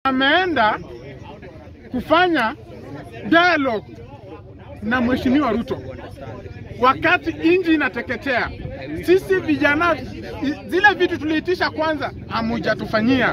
ameenda kufanya dialogue na Mheshimiwa Ruto wakati inji inateketea. Sisi vijana, zile vitu tuliitisha kwanza hamujatufanyia.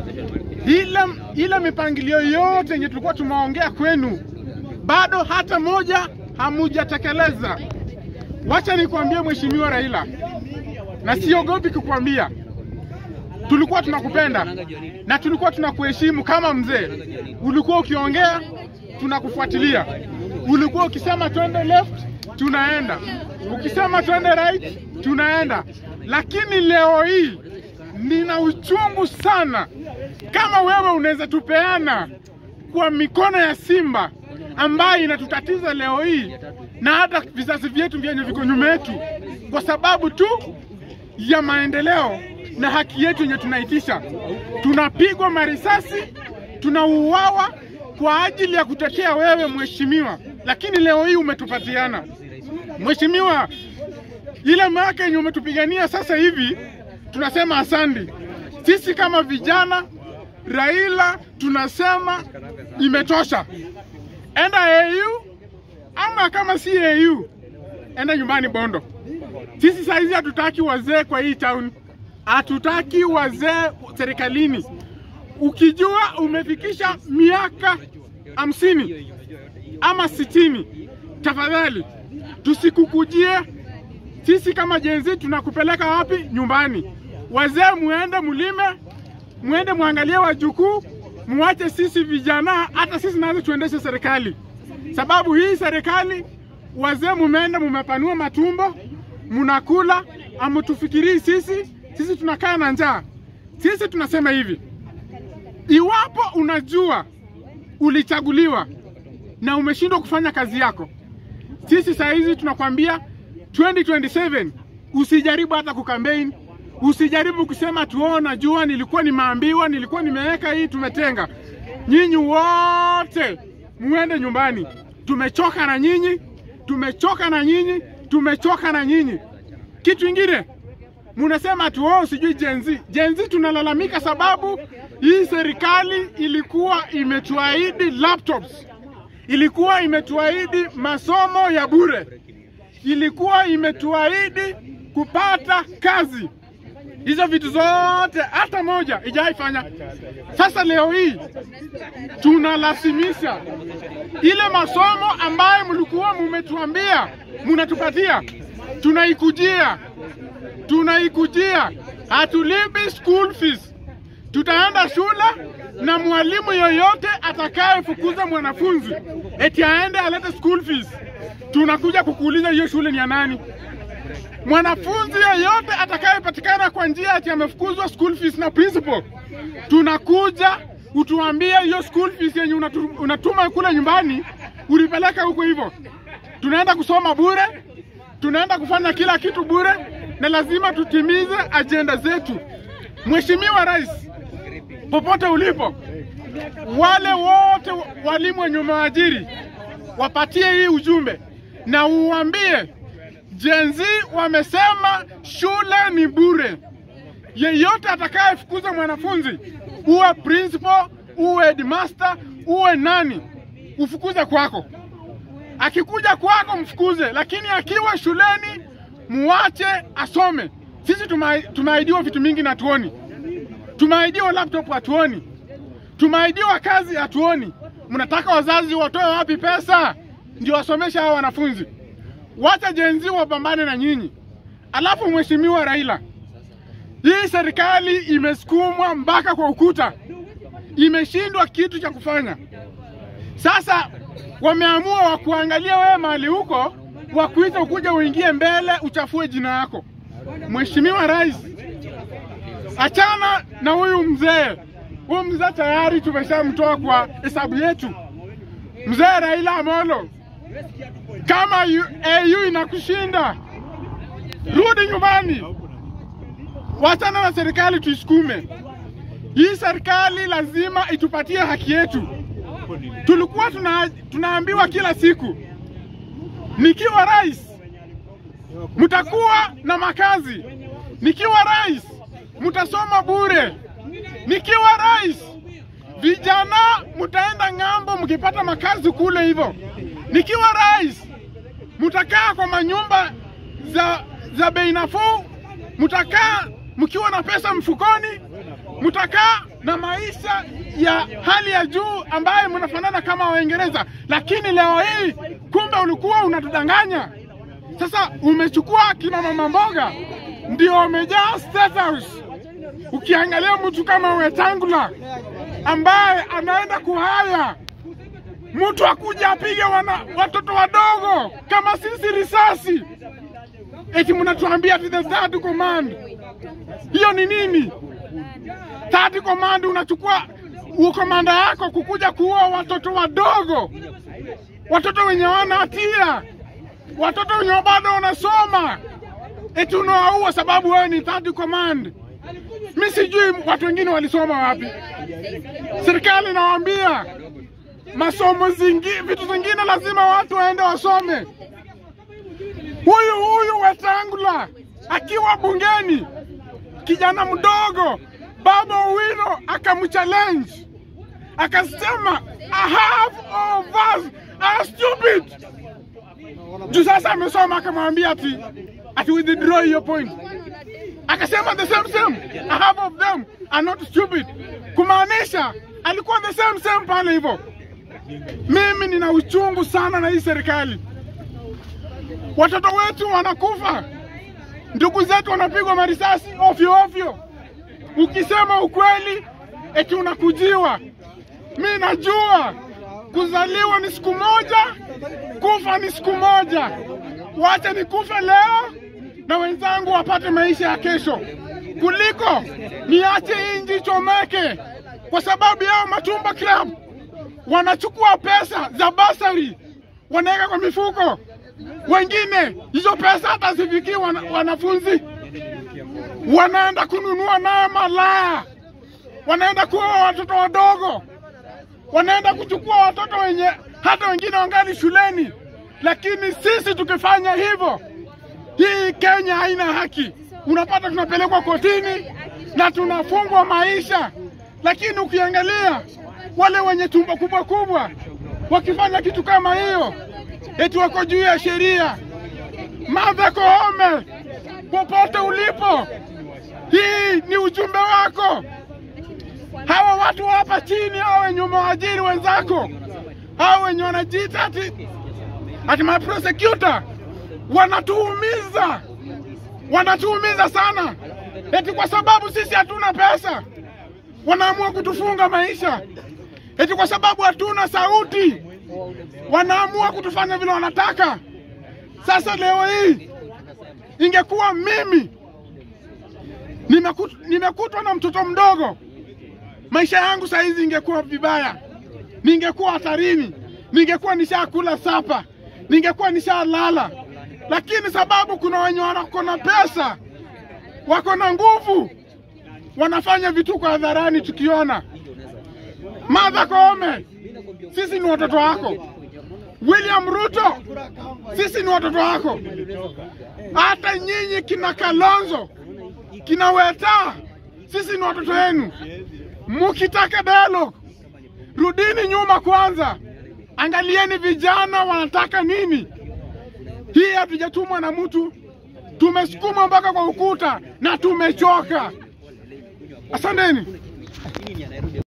Ile, ile mipangilio yote yenye tulikuwa tumeongea kwenu bado hata moja hamujatekeleza. Wacha nikwambie Mheshimiwa Raila, na siogopi kukwambia, tulikuwa tunakupenda na tulikuwa tunakuheshimu kama mzee. Ulikuwa ukiongea tunakufuatilia, ulikuwa ukisema twende left tunaenda, ukisema twende right tunaenda. Lakini leo hii nina uchungu sana, kama wewe unaweza tupeana kwa mikono ya simba ambayo inatutatiza leo hii na hata vizazi vyetu vyenye viko nyuma yetu, kwa sababu tu ya maendeleo na haki yetu yenye tunaitisha. Tunapigwa marisasi, tunauawa kwa ajili ya kutetea wewe mheshimiwa, lakini leo hii umetupatiana mheshimiwa, ile miaka yenye umetupigania sasa hivi tunasema asandi. Sisi kama vijana Raila tunasema imetosha, enda AU ama kama si AU enda nyumbani Bondo. Sisi saizi hatutaki wazee kwa hii town, hatutaki wazee serikalini. Ukijua umefikisha miaka hamsini ama sitini, tafadhali tusikukujie sisi kama jenzi. Tunakupeleka wapi? Nyumbani. Wazee muende mulime, muende muangalie wajukuu, muache sisi vijana, hata sisi nazo tuendeshe serikali, sababu hii serikali wazee mumeenda mumepanua matumbo, munakula, amutufikirii sisi. Sisi tunakaa na njaa. Sisi tunasema hivi, iwapo unajua ulichaguliwa na umeshindwa kufanya kazi yako, sisi saa hizi tunakwambia 2027 usijaribu hata kukampein, usijaribu kusema tuo, najua nilikuwa nimeambiwa, nilikuwa nimeweka hii, tumetenga. Nyinyi wote muende nyumbani, tumechoka na nyinyi, tumechoka na nyinyi, tumechoka na nyinyi. Kitu ingine munasema tuo, sijui jenzi jenzi, tunalalamika sababu hii serikali ilikuwa imetuahidi laptops, ilikuwa imetuahidi masomo ya bure, ilikuwa imetuahidi kupata kazi. Hizo vitu zote hata moja ijaifanya. Sasa leo hii tunalazimisha ile masomo ambayo mlikuwa mumetuambia munatupatia, tunaikujia, tunaikujia, hatulipi school fees. Tutaenda shule na mwalimu yoyote atakayefukuza mwanafunzi eti aende alete school fees, tunakuja kukuuliza hiyo shule ni ya nani? Mwanafunzi yeyote atakayepatikana kwa njia ati amefukuzwa school fees na principal, tunakuja utuambie hiyo school fees yenye unatu, unatuma kule nyumbani ulipeleka huko hivyo. Tunaenda kusoma bure, tunaenda kufanya kila kitu bure, na lazima tutimize ajenda zetu. Mheshimiwa Rais, popote ulipo, wale wote walimu wenye umewaajiri wapatie hii ujumbe na uambie Gen Z wamesema shule ni bure. Yeyote atakayefukuza mwanafunzi, uwe principal, uwe headmaster, uwe nani, ufukuze kwako. Akikuja kwako mfukuze, lakini akiwa shuleni muache asome. Sisi tumeahidiwa vitu mingi na hatuoni. Tumeahidiwa laptop hatuoni, tumeahidiwa kazi hatuoni. Mnataka wazazi watoe wapi pesa ndio wasomesha hao wanafunzi? Wacha jenzi wapambane na nyinyi. Alafu Mheshimiwa Raila, hii serikali imesukumwa mpaka kwa ukuta, imeshindwa kitu cha kufanya. Sasa wameamua wakuangalia wewe mahali huko, wakuita ukuja uingie mbele uchafue jina yako. Mheshimiwa Rais, achana na huyu mzee. Huyu mzee tayari tumeshamtoa kwa hesabu yetu. Mzee Raila Amolo, kama AU inakushinda, rudi nyumbani, wachana na serikali tuisukume. Hii serikali lazima itupatie haki yetu. Tulikuwa tuna, tunaambiwa kila siku, nikiwa rais mtakuwa na makazi, nikiwa rais mtasoma bure, nikiwa rais vijana mtaenda ng'ambo mkipata makazi kule hivyo. Nikiwa rais, mtakaa kwa manyumba za, za bei nafuu, mtakaa mkiwa na pesa mfukoni, mtakaa na maisha ya hali ya juu ambayo mnafanana kama Waingereza, lakini leo hii kumbe ulikuwa unatudanganya. Sasa umechukua kina mama mboga ndio wamejaa State House. Ukiangalia mtu kama Wetangula ambaye anaenda kuhaya mtu akuja apige wana, watoto wadogo kama sisi risasi, eti mnatuambia ati the third command. Hiyo ni nini? Third command unachukua ukomanda yako kukuja kuua watoto wadogo, watoto wenye wana hatia, watoto wenye bado wanasoma, eti unawaua sababu wewe ni third command. Mi sijui watu wengine walisoma wapi. Serikali inawaambia masomo zingi, vitu zingine lazima watu waende wasome. Huyu huyu Wetangula akiwa bungeni, kijana mdogo Baba Owino akamchallenge akasema, a half of us are stupid. Juu sasa amesoma, akamwambia ati ati withdraw your point akasema the same same, a half of them are not stupid, kumaanisha alikuwa the same same pale hivyo. Mimi nina uchungu sana na hii serikali. Watoto wetu wanakufa, ndugu zetu wanapigwa marisasi ovyo ovyo. Ukisema ukweli eti unakujiwa. Mi najua kuzaliwa ni siku moja, kufa ni siku moja. Wacha nikufe leo na wenzangu wapate maisha ya kesho, kuliko niache inji ichomeke kwa sababu yao Matumba Club wanachukua pesa za basari wanaweka kwa mifuko. Wengine hizo pesa hata zifikii wana, wanafunzi wanaenda kununua nayo malaya, wanaenda kuoa watoto wadogo, wanaenda kuchukua watoto wenye hata wengine wangali shuleni. Lakini sisi tukifanya hivyo, hii Kenya haina haki. Unapata tunapelekwa kotini na tunafungwa maisha, lakini ukiangalia wale wenye tumbo kubwa kubwa wakifanya kitu kama hiyo, eti wako juu ya sheria. Martha Koome, popote ulipo, hii ni ujumbe wako. Hawa watu hapa chini, hawa wenye umewaajiri wenzako, hawa wenye wanajiita ati ati ma prosecutor, wanatuumiza, wanatuumiza sana, eti kwa sababu sisi hatuna pesa wanaamua kutufunga maisha, eti kwa sababu hatuna sauti wanaamua kutufanya vile wanataka. Sasa leo hii ingekuwa mimi nimekut, nimekutwa na mtoto mdogo, maisha yangu saa hizi ingekuwa vibaya, ningekuwa hatarini, ningekuwa nishakula sapa, ningekuwa nishalala, lakini sababu kuna wenye wako na pesa, wako na nguvu, wanafanya vituko hadharani tukiona. Martha Koome, sisi ni watoto wako. William Ruto, sisi ni watoto wako. Hata nyinyi kina Kalonzo, kina Weta, sisi ni watoto wenu. Mukitaka dialogue, rudini nyuma kwanza, angalieni vijana wanataka nini. Hii hatujatumwa na mtu, tumesukuma mpaka kwa ukuta na tumechoka. Asanteni.